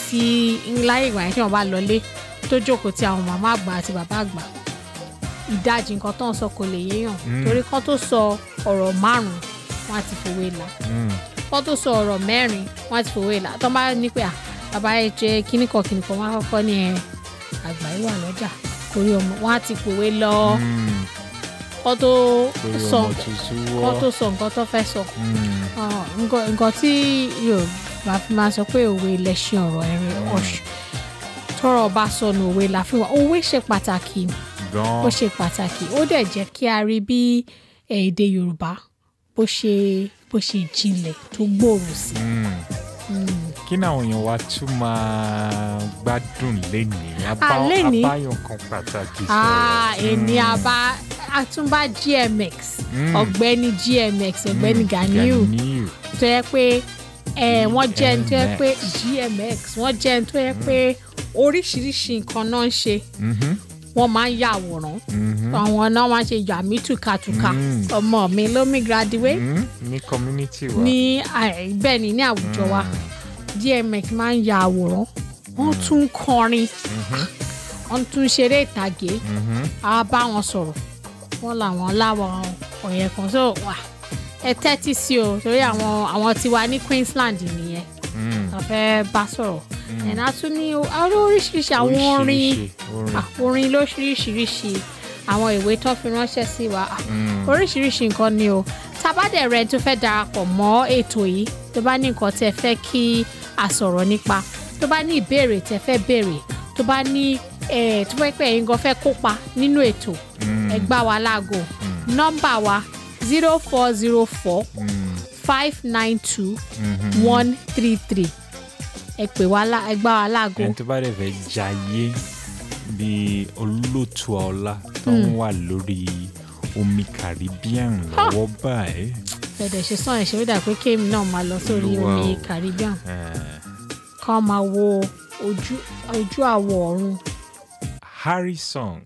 sí láyé ìgbà yẹn tí wọ́n bá lọlé tó jókòó ti àwọn màmá àgbà àti bàbá àgbà ìdajì nǹkan tó ń sọ kò lè yéèyàn torí kán tó sọ ọ̀rọ̀ márùn-ún wọ́n á ti fòwe là Mm. kán tó sọ ọ̀rọ̀ mẹ́rin wọ́n á ti fòwe là tó bá ní pé à bàbá ẹ jẹ kíníkan kíníkan wọ́n á kọ́kọ́ ní ẹ àgbà yìí wà lọ́jà kórí ọmọ wọ́n á ti pòwe lọ Mm. kán tó torí sọ ọmọ tuntun kán wọ́. tó sọ nǹkan tó fẹ́ sọ Mm. Ah, nǹkan nǹkan tí yorùbá fi máa sọ pé òwe lẹṣin ọ̀rọ̀ ẹ̀rín ọ̀ṣù tọ́rọ̀ bá sọnù òwe la fi wá òwe ṣe pàtàkì gan ó ṣe pàtàkì ó dẹ̀ jẹ́ kí a rí bí eh, èdè yorùbá bó ṣe bó ṣe jinlẹ̀ tó gbòòrò sí. Mm. kí ni àwọn èèyàn wa tún máa gbádùn lénìí Ah, lénìí? abáyọ̀ kan pàtàkì Ah, sọ̀rọ̀. ẹni Mm. àbá àtúnbá gmx Mm. ọ̀gbẹ́ni gmx ọ̀gbẹ́ni Mm. ganiu Ganiu. tó yẹ pé ẹ wọ́n jẹ́ ẹni tó yẹ pé GMX. gmx wọ́n jẹ́ ẹni tó yẹ pé oríṣiríṣi nǹkan náà ń ṣe Mhm. wọ́n máa ń ya àwòrán Mhm. àwọn náà máa ń ṣe yàmí tùkàtùkà Mm. ọmọ mi ló mi graduate Mm. ní community wa. ní àì- bẹ́ẹ̀ ni ní àwùjọ wa gmx máa ń ya àwòrán wọ́n tún ń kọrin wọ́n tún ń ṣeré ìtàgé Mhm. á bá wọn sọ̀rọ̀ wọ́n làwọn láwọn ọ̀yẹ̀ kan so wà ẹ tẹ́tí sí o torí àwọn àwọn tiwa ní Queensland nìyẹn Mm. a fẹ́ bá sọ̀rọ̀ ẹ̀nà tún ní àwọn oríṣiríṣi àwọn orin Oríṣiríṣi orin. ah, orin lóríṣiríṣi àwọn ìwé tó fi ránṣẹ́ sí wa ah, Mm. oríṣiríṣi nǹkan ni o tabadẹ̀ rẹ tó fẹ́ darapọ̀ mọ́ ètò yìí tó bá ní nǹkan tẹ́ fẹ́ kí a sọ̀rọ̀ nípa tó bá ní ìbéèrè tẹ́ fẹ́ béèrè tó bá ní eh, tó fẹ́ pẹ́ yín gan fẹ́ kópa nínú ètò Mm. ẹ gbá wa láago nọ́mbà wa zero four zero four Mm. five nine two Mhm. one three three ẹ pè wá lá- ẹ gbá wa láago ẹni tó bá dẹ̀ fẹ́ jayé bí olóòtú ọlá tó ń wà lórí omi Caribbean lọ́wọ́ báyìí. fẹ̀dẹ̀ ṣe sàn ẹ̀ ṣe wídà pé kéèmì náà máa lọ sórí Olúwa omi o. Caribbean Eh, kán máa wo ojú ojú àwọ̀ ọ̀run Harry Song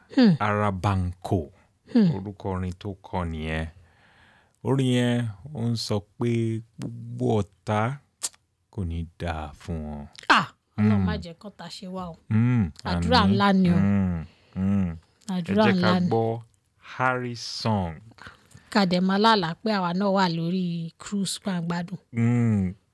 Arabanko orúkọ orin tó kọ nìyẹn orin yẹn ó ń sọ pé gbogbo ọ̀tá kò ní dáa fún wọn. ah ọlọ́run má jẹ́ kọ́ta ṣe wá o Mm, Àdúrà àmín. ńlá ni o. Mm, mm. ẹ àdúrà jẹ́ ká ńlá ni gbọ́ Harry Song. kàdé máa lálàá pé àwa náà wà lórí cruise gbàngbádùn Mm,